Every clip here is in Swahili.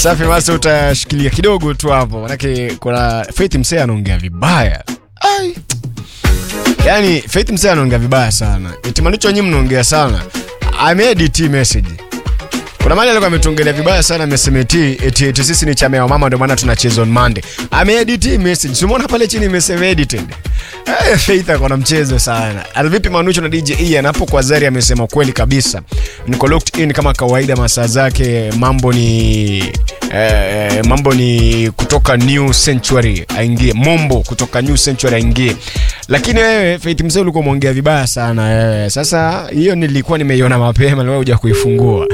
Safi, basi utashikilia kidogo tu hapo, manake kuna Faith Msee anaongea vibaya. Ai. Yaani Faith Msee anaongea vibaya sana. Eti Manucho nyinyi mnaongea sana. Ameedit hii message. Kuna mali alikuwa ametuongelea vibaya sana amesema eti eti, eti sisi ni chama ya mama ndio maana tunacheza on Monday. Ameedit hii message. Umeona pale chini imesema edited. Eh, Faith akona mchezo sana. Al vipi Manucho na DJ Ian hapo kwa Zari amesema kweli kabisa. Niko locked in kama kawaida masaa zake mambo ni eh, mambo ni kutoka New Century aingie. Mombo kutoka New Century aingie. Lakini wewe Faith Mzee ulikuwa umeongea vibaya sana eh. Sasa hiyo nilikuwa nimeiona mapema leo huja kuifungua.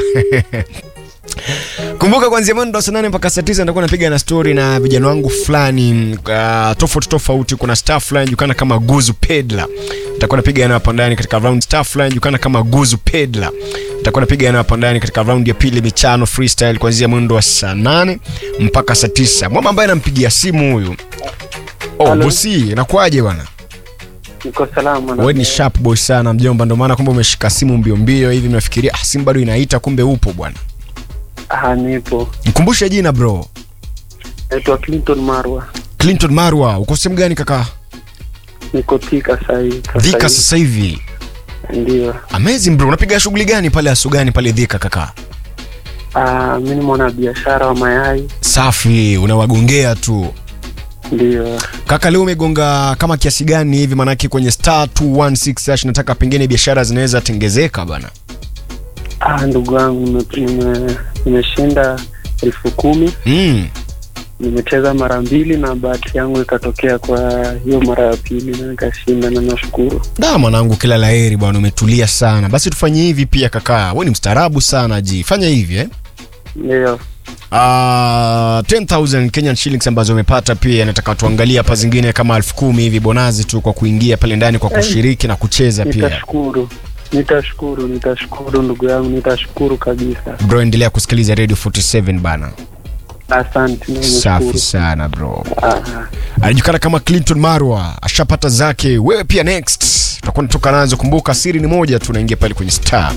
Kumbuka kuanzia mwendo saa nane mpaka saa tisa nitakuwa napiga na story na vijana wangu fulani uh, tofauti tofauti. Kuna star fulani jukana kama Guzu Pedla, nitakuwa napiga na hapo ndani katika round. Star fulani jukana kama Guzu Pedla, nitakuwa napiga na hapo ndani katika round ya pili michano freestyle kuanzia mwendo wa saa nane mpaka saa tisa. Mwamba ambaye anampigia simu huyu oh, Hello. bosi, inakuaje bwana? Niko salama na Wewe ni sharp boy sana mjomba, ndio maana kumbe umeshika simu mbio mbio hivi, mnafikiria ah, simu bado inaita, kumbe upo bwana. ah, nipo. Mkumbushe jina bro. Naitwa Clinton Marwa. Clinton Marwa, uko sehemu gani kaka? Niko Thika sahii. Dhika sasa hivi. Ndio. Amazing bro, unapiga shughuli gani pale asugani pale Dhika kaka? Ah, mi ni mwana biashara wa mayai. Safi, unawagongea tu. Ndio. Kaka leo umegonga kama kiasi gani hivi manake kwenye star 216 hash nataka pengine biashara zinaweza tengezeka bana. Ah, ndugu yangu nime- nime- nimeshinda elfu kumi Mm. nimecheza mara mbili na bahati yangu ikatokea kwa hiyo mara ya pili na nikashinda na nashukuru. Da mwanangu kila laheri bwana umetulia sana. Basi tufanye hivi pia kaka. Wewe ni mstaarabu sana ji. Fanya hivi eh. Ndio. Uh, 10,000 Kenyan shillings ambazo umepata pia nataka tuangalie hapa zingine kama elfu kumi hivi bonazi tu kwa kuingia pale ndani kwa kushiriki na kucheza pia. Nitashukuru. Nitashukuru, nitashukuru ndugu yangu, nitashukuru kabisa. Bro endelea kusikiliza Radio 47 bana. Asante, nimeshukuru. Safi sana bro. Ah, anajulikana kama Clinton Marwa, ashapata zake. Wewe pia next utakuwa natoka nazo. Kumbuka siri ni moja tu, unaingia pale kwenye star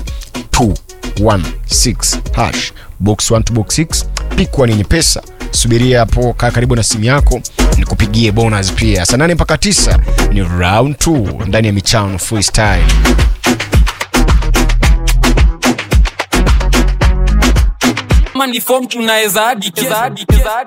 216 hash box 1 to box 6 pikwa nini pesa. Subiria hapo, kaa karibu na simu yako nikupigie bonus pia. Saa nane mpaka tisa ni round 2 ndani ya michano freestyle. Kama ni form tunaweza hadi